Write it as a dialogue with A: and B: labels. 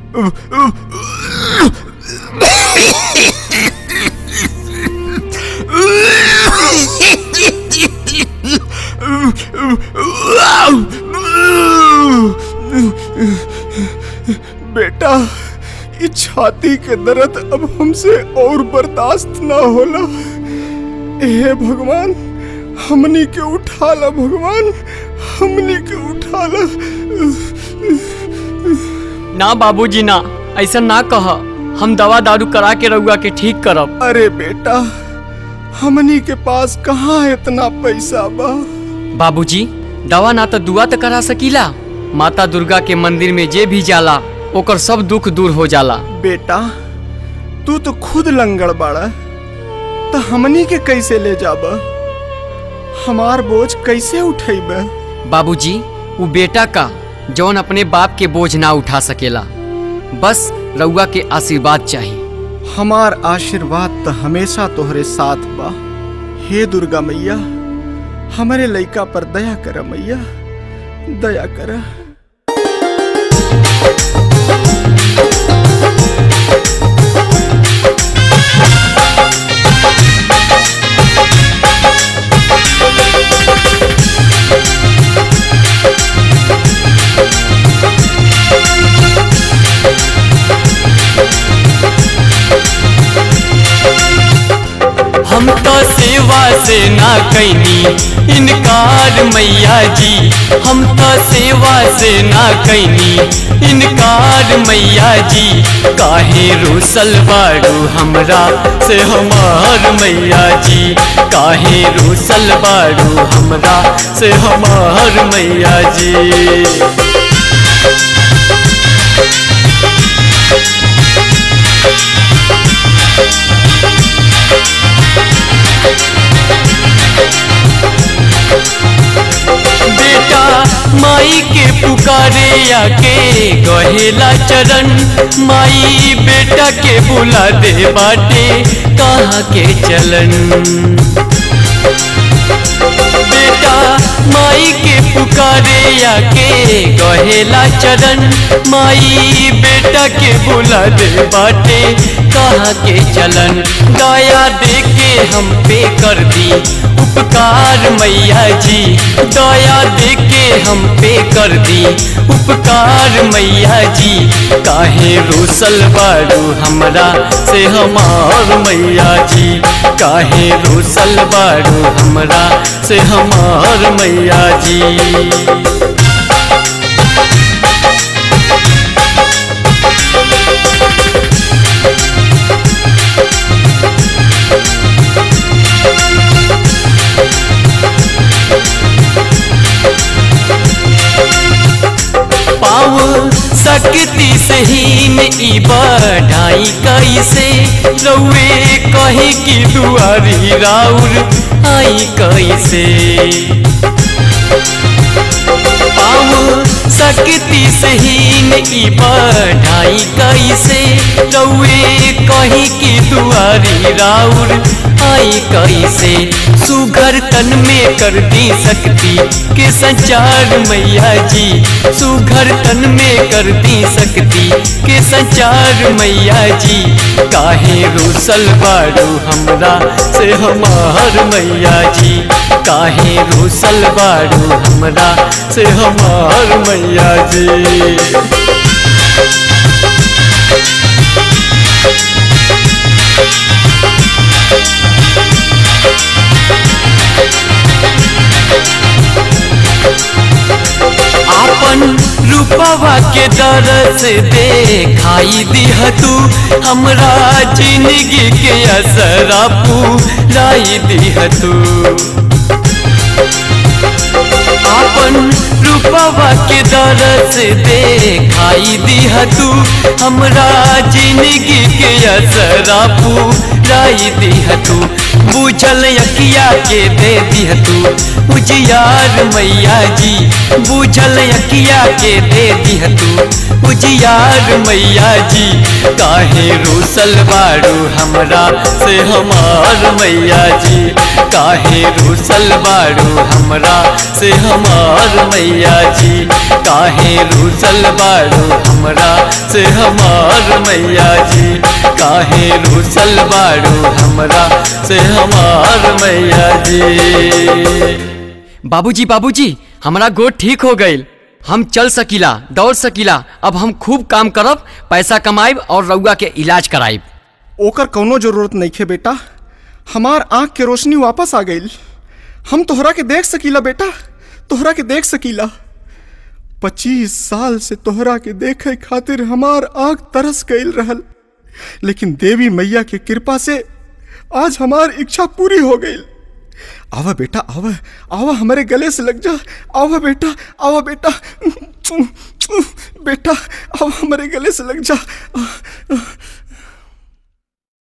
A: बेटा ये छाती के दर्द अब हमसे और बर्दाश्त ना होला हे भगवान हमनी के उठाला भगवान हमनी के उठाला
B: ना बाबूजी ना ऐसा ना कह हम दवा दारू करा के रउआ के ठीक करब
A: अरे बेटा हमनी के पास कहाँ इतना पैसा बा
B: बाबूजी दवा ना तो दुआ तो करा सकीला माता दुर्गा के मंदिर में जे भी जाला ओकर सब दुख दूर हो जाला
A: बेटा तू तो खुद लंगड़ बाड़ा तो हमनी के कैसे ले जाबा हमार बोझ कैसे उठेबे
B: बाबूजी वो बेटा का जौन अपने बाप के बोझ ना उठा सकेला बस रउआ के आशीर्वाद चाहिए
A: हमार आशीर्वाद तो हमेशा तोहरे साथ बा हे दुर्गा मैया हमारे लइका पर दया कर मैया दया कर
B: हम तो सेवा से ना कैनी इनकार मैया जी हम तो सेवा से ना कैनी इनकार मैया जी काहे रूसल बाड़ू हमरा से हमार मैया जी काहे रूसल बाड़ू हमरा से हमार मैया जी बेटा माई के पुकारे आके गहेला चरण माई बेटा के बुला दे बाटे कहाँ के चलन बेटा माई के पुकारे आके गहेला चरण माई बेटा के बुला दे बाटे कहाँ के चलन दया दे के हम पे कर दी उपकार मैया जी दया दे के हम पे कर दी उपकार मैया जी काहे रूसल बारू हमरा से हमार मैया जी काहे रूसल बारू हमरा से हमार मैया जी पाँव सकती सहीन ई बढ़ाई कैसे रउए कहे कि दुआरी राउर आई कैसे पाँव सकती सहीन ई बढ़ाई कैसे रउए कही कि दुआरी राउर आई कैसे सुघर तन में कर दी सकती के संचार मैया जी सुघर तन में कर दी सकती के संचार मैया जी काहे रूसल बारू हमरा से हमार मैया जी काहे रूसल बारू हमरा से हमार मैया जी आपन रूपवा के दरस देखाई दिह तू हमरा जिंदगी के असरा पूराई दिह तू आपन रूपवा के दरस देखाई दिह तू हमरा जिंदगी के असरा पूराई दिह तू बुझल अकिया के दे दिह तू उजियार मैया जी बुझल अकिया के दे दिह तू उजियार मैया जी काहे रूसल बारू हमरा से हमार मैया जी काहे रूसल बारू हमरा से हमार मैया जी काहे रूसल बारू हमरा से हमार मैया जी काहे रूसल बारू हमरा से हमार मैया जी
C: बाबूजी बाबूजी हमारा गोड़ ठीक हो गईल हम चल सकीला दौड़ सकीला अब हम खूब काम करब पैसा कमाइब और रउआ के इलाज कराइब
A: ओकर कौनो जरूरत नहीं खे बेटा हमार आंख के रोशनी वापस आ गई हम तोहरा के देख सकीला बेटा तोहरा के देख सकीला पच्चीस साल से तोहरा के देखे खातिर हमार आंख तरस गईल रहल लेकिन देवी मैया के कृपा से आज हमार इच्छा पूरी हो गई आवा बेटा आवा आवा हमारे गले से लग जा आवा बेटा आवा बेटा बेटा आवा हमारे गले से लग जा